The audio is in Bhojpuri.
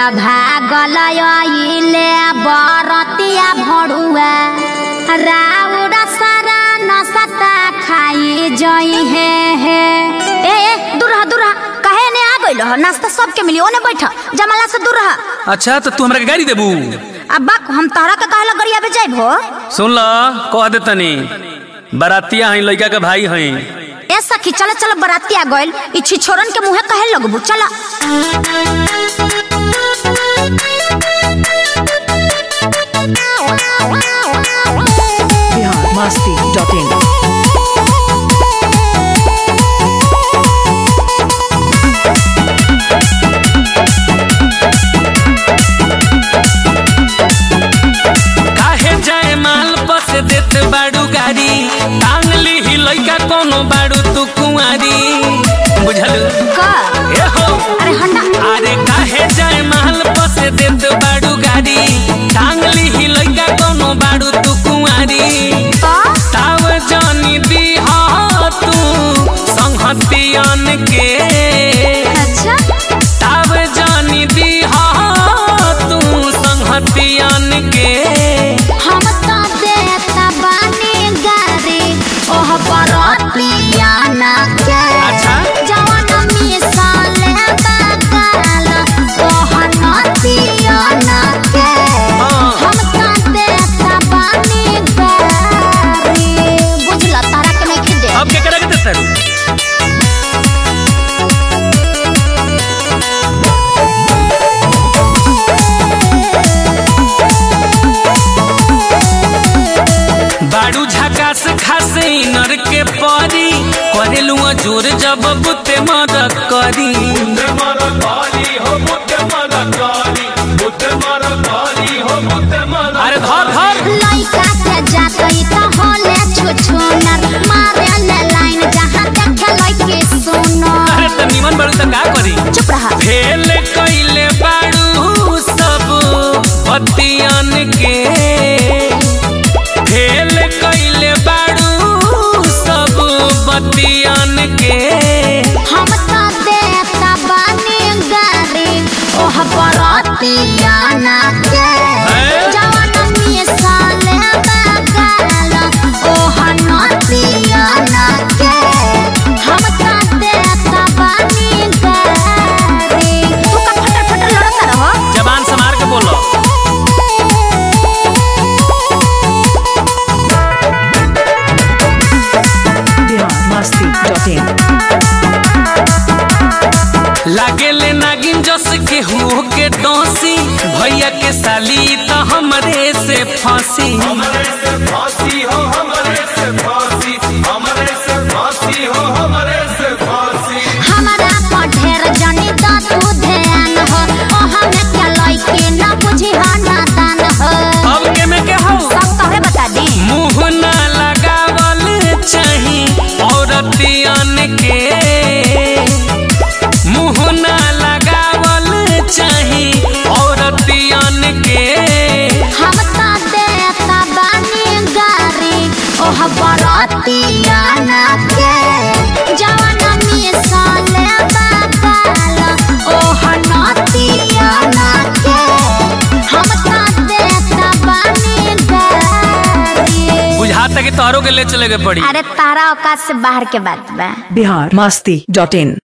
भागल अइले बरतिया भड़ुआ राउरा सारा नसता खाई जई हे हे ए ए दूर रह दूर रह कहे ने आ गइल ह नाश्ता सबके मिली ओने बैठ जमाला से दूर रह अच्छा तो तू हमरा के गाड़ी देबू अब बक हम तहरा के कहला गरिया पे जाइब हो सुन ल कह दे तनी बरातिया हई लड़का के भाई हई ए सखी चल चल बरातिया गइल ई छिछोरन के मुंहे कहे लगबू चल बिहार मस्ती डॉट इन काहे जाए माल बस देत बाड़ू गाड़ी टांग ली ही लड़का कोनो बाड़ू तू कुंवारी बुझल का ए हो अरे हंडा अरे काहे जाए माल बस देत बाड़ू गाड़ी टांग ली ही लड़का कोनो बाड़ू तू कुंवारी का ताव जानी दी हा तू संहतियन के अच्छा ताव जानी दी हा तू संहतियन के हम तो देता बानी गारी ओह बरतिया ना के अच्छा। जवन मिसाले बकाल ओह नतिया ना के हाँ। हम तो देता बानी गारी बुझला तारा के नहीं खिदे अब क्या करेगा तेरे बाड़ू झकास खासे नर के परी करेलू जोर जब बुते मर करी अरे धर धर लइका के जातई त होले छुछुनर मारे ले लाइन जहां देखे लइके सुनर अरे त निमन बाड़ू त का करी चुप रहा फेल कइले बाड़ू सब पतियन के फेल कइले बाड़ू सब पतियन के हम तो देता बानी गारी ओह बरतिया ना के हैं? जवन मिसाले बगाल ओह नतिया ना के हम तो देता बानी गारी तू का फटर फटर लड़ता रहो जबान संभार के बोलो बिहार मस्ती डॉट इन लागेले नागिन जस के हो के डोसी भैया के साली त हमरे से फांसी हमारा पढ़ेर जनी द तू ध्यान हो ओ हमें क्या लइके न बुझी हो नादान हो अब के में के हो सब तोहरे बता दी मुंह ना लगावल चाही औरतियन के मुंह ना लगावल चाही औरतियन के हम तो देता बानी गारी ओह बरतिया ना के जवन मिसाले बकाल ओह नतिया ना के हम तो देता बानी गारी बुझाता कि तोहरों के ले चले के पड़ी अरे तारा औकात से बाहर के बात बा बिहार मस्ती डॉट इन